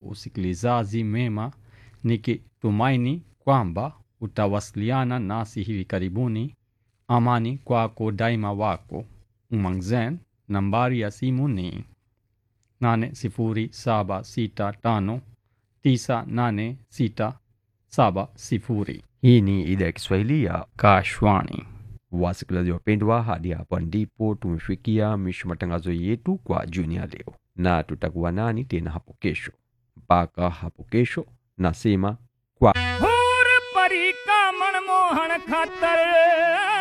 usikilizaji mema, nikitumaini kwamba utawasiliana nasi hivi karibuni. Amani kwako daima, wako Umangzen. Nambari ya simu ni 80765986670. Hii ni idhaa ya Kiswahili ya Kashwani. wasikilizaji wapendwa, hadi hapa ndipo tumefikia mwisho matangazo yetu kwa jioni ya leo, na tutakuwa nani tena hapo kesho. Mpaka hapo kesho, nasema और परी का मनमोहन खातर